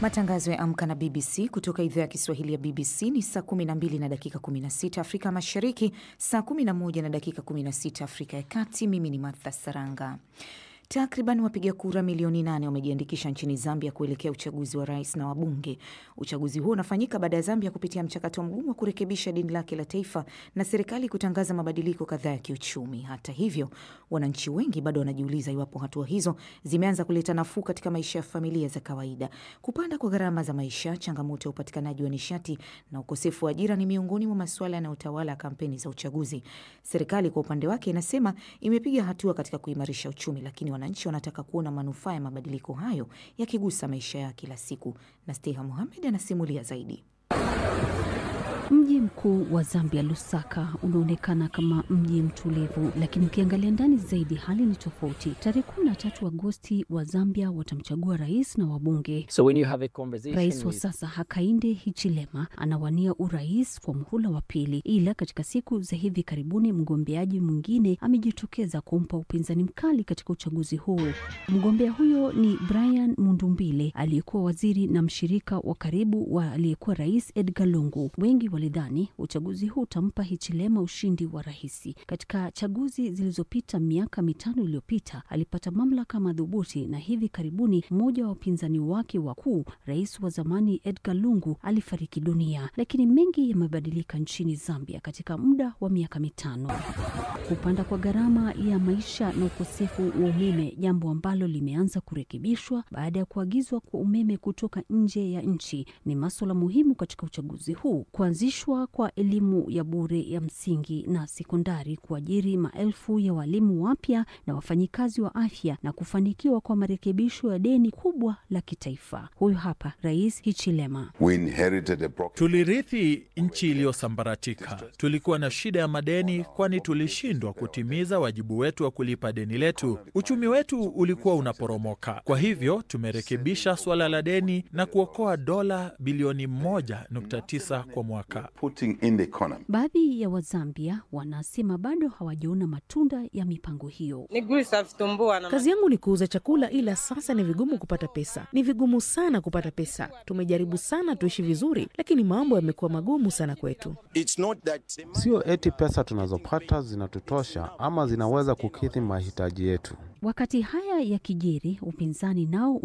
Matangazo ya Amka na BBC kutoka idhaa ya Kiswahili ya BBC ni saa 12 na dakika 16 Afrika Mashariki, saa 11 na dakika 16 Afrika ya Kati. Mimi ni Martha Saranga. Takriban wapiga kura milioni nane wamejiandikisha nchini Zambia kuelekea uchaguzi wa rais na wabunge. Uchaguzi huo unafanyika baada ya Zambia kupitia mchakato mgumu wa kurekebisha deni lake la taifa na serikali kutangaza mabadiliko kadhaa ya kiuchumi. Hata hivyo, wananchi wengi bado wanajiuliza iwapo hatua hizo zimeanza kuleta nafuu katika maisha ya familia za kawaida. Kupanda kwa gharama za maisha, changamoto ya upatikanaji wa nishati na ukosefu wa ajira ni miongoni mwa masuala yanayotawala kampeni za uchaguzi. Serikali kwa upande wake inasema imepiga hatua katika kuimarisha uchumi, lakini wananchi wanataka kuona manufaa ya mabadiliko hayo yakigusa maisha yao kila siku. Na Steha Muhamed anasimulia zaidi. Mji mkuu wa Zambia, Lusaka, unaonekana kama mji mtulivu, lakini ukiangalia ndani zaidi hali ni tofauti. Tarehe kumi na tatu Agosti wa Zambia watamchagua rais na wabunge. So when you have a conversation Rais wa with- sasa Hakainde Hichilema anawania urais kwa muhula wa pili, ila katika siku za hivi karibuni mgombeaji mwingine amejitokeza kumpa upinzani mkali katika uchaguzi huu. Mgombea huyo ni Brian Mundumbile aliyekuwa waziri na mshirika wa karibu wa aliyekuwa rais Edgar Lungu. Wengi walidhani uchaguzi huu utampa Hichilema ushindi wa rahisi. Katika chaguzi zilizopita miaka mitano iliyopita alipata mamlaka madhubuti, na hivi karibuni mmoja wa wapinzani wake wakuu, rais wa zamani Edgar Lungu, alifariki dunia. Lakini mengi yamebadilika nchini Zambia katika muda wa miaka mitano. Kupanda kwa gharama ya maisha na ukosefu wa umeme, jambo ambalo limeanza kurekebishwa baada ya kuagizwa kwa umeme kutoka nje ya nchi, ni maswala muhimu katika uchaguzi huu. Kuanzishwa kwa elimu ya bure ya msingi na sekondari, kuajiri maelfu ya walimu wapya na wafanyikazi wa afya, na kufanikiwa kwa marekebisho ya deni kubwa la kitaifa. Huyu hapa Rais Hichilema. We inherited a broken Tulirithi nchi iliyosambaratika. Tulikuwa na shida ya madeni, kwani tulishindwa kutimiza wajibu wetu wa kulipa deni letu. Uchumi wetu ulikuwa unaporomoka. Kwa hivyo tumerekebisha suala la deni na kuokoa dola bilioni 1.9 kwa mwaka. putting in the economy. Baadhi ya Wazambia wanasema bado hawajaona matunda ya mipango hiyo. Nigusa vitumbua na Kazi yangu ni kuuza chakula, ila sasa ni vigumu kupata pesa. Ni vigumu sana kupata pesa. Tumejaribu sana tuishi vizuri, lakini mambo yamekuwa magumu sana kwetu. Sio eti pesa tunazopata zinatutosha ama zinaweza kukidhi mahitaji yetu. Wakati haya yakijiri, upinzani nao